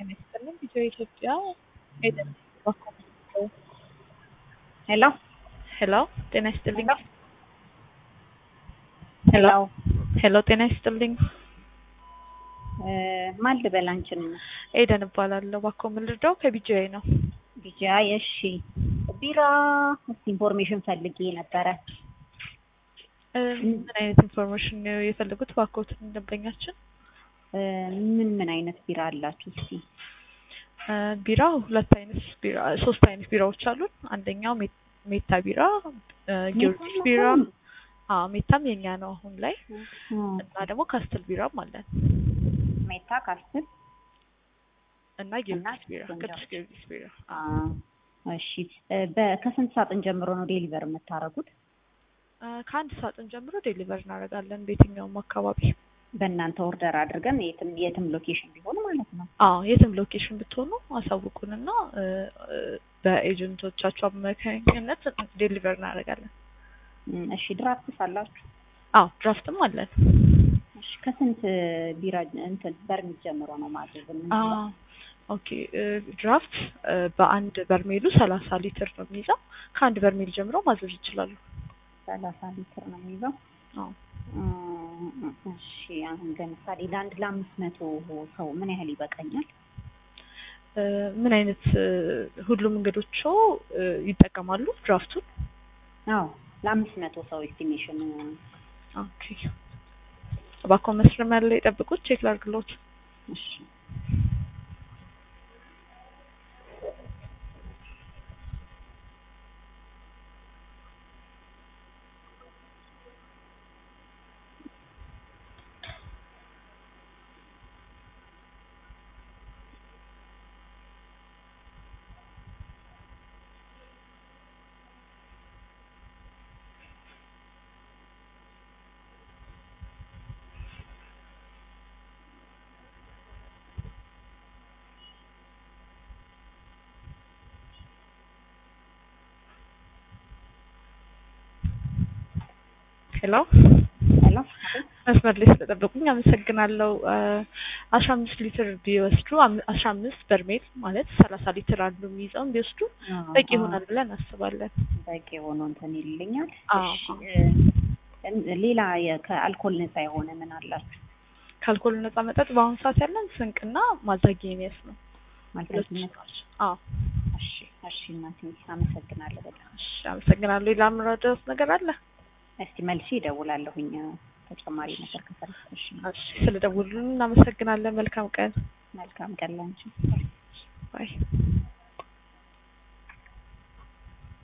ጤና ይስጥልኝ ቪዲዮ ኢትዮጵያ ኤደን ባኮመንቶ ሄሎ ሄሎ ጤና ይስጥልኝ ሄሎ ሄሎ ጤና ይስጥልኝ ማን ልበል አንቺን? ኤደን እባላለሁ ባኮ ምልርዳው ከቢጂአይ ነው ቢጃይ እሺ ቢራ እስቲ ኢንፎርሜሽን ፈልጌ ነበረ እ ምን አይነት ኢንፎርሜሽን ነው የፈለጉት ባኮት ደንበኛችን እ ምን ምን አይነት ቢራ አላችሁ እስቲ እ ቢራ ሁለት አይነት ቢራ ሶስት አይነት ቢራዎች አሉን አንደኛው ሜ- ሜታ ቢራ እ ጊዮርጊስ ቢራ አዎ ሜታም የኛ ነው አሁን ላይ እና ደግሞ ካስትል ቢራም አለን ሜታ ካስትል እና ጊዮርጊስ ቢራ እና ቅዱስ ጊዮርጊስ ቢራ አ እሺ እ በ- ከስንት ሳጥን ጀምሮ ነው ዴሊቨር የምታደርጉት እ ከአንድ ሳጥን ጀምሮ ዴሊቨር እናደርጋለን በየትኛውም አካባቢ በእናንተ ኦርደር አድርገን የትም የትም ሎኬሽን ቢሆን ማለት ነው አዎ የትም ሎኬሽን ብትሆኑ አሳውቁንና እ እ በኤጀንቶቻቸው አማካኝነት ዴሊቨር እናደርጋለን እም፣ እሺ ድራፍትስ አላችሁ አዎ ድራፍትም አለን እሺ ከስንት ቢራ እንትን በርሚል ጀምሮ ነው ማድረግ አ የምንችለው? ኦኬ እ ድራፍት እ በአንድ በርሜሉ ሰላሳ ሊትር ነው የሚይዘው ከአንድ በርሜል ጀምሮ ማዘዝ ይችላሉ ሰላሳ ሊትር ነው የሚይዘው አዎ እም፣ እሺ አሁን ለምሳሌ ለአንድ ለአምስት መቶ ሰው ምን ያህል ይበቃኛል? እ ምን አይነት እ ሁሉም እንግዶቹ እ ይጠቀማሉ ድራፍቱን አዎ ለአምስት መቶ ሰው ኤስቲሜሽን ኦኬ እባክዎ መስመር ላይ ጠብቁት ቼክ ላድርግልዎት እሺ ሄሎ ሄሎ መስመር ላይ ስለጠበቁኝ አመሰግናለሁ። እ አስራ አምስት ሊትር ቢወስዱ አም- አስራ አምስት በርሜል ማለት ሰላሳ ሊትር አንዱ የሚይዘውን ቢወስዱ በቂ ይሆናል ብለን እናስባለን። በቂ ሆኖ እንትን ይልኛል። አዎ። እሺ እ ሌላ የ- ከአልኮል ነፃ የሆነ ምን አላችሁ? ከአልኮል ነፃ መጠጥ በአሁኑ ሰዓት ያለን ስንቅና ማዛጊኒየስ ነው። ሁለቱ ማልታጅነት ናቸው። አዎ እሺ እሺ እናቴ አመሰግናለሁ በጣም እሺ አመሰግናለሁ። ሌላ የምረዳዎት ነገር አለ? እስቲ መልሼ እደውላለሁኝ ተጨማሪ ነገር ከፈለግሽ እሺ እሺ ስለደወሉልን እናመሰግናለን። መልካም ቀን። መልካም ቀን ላንቺ ባይ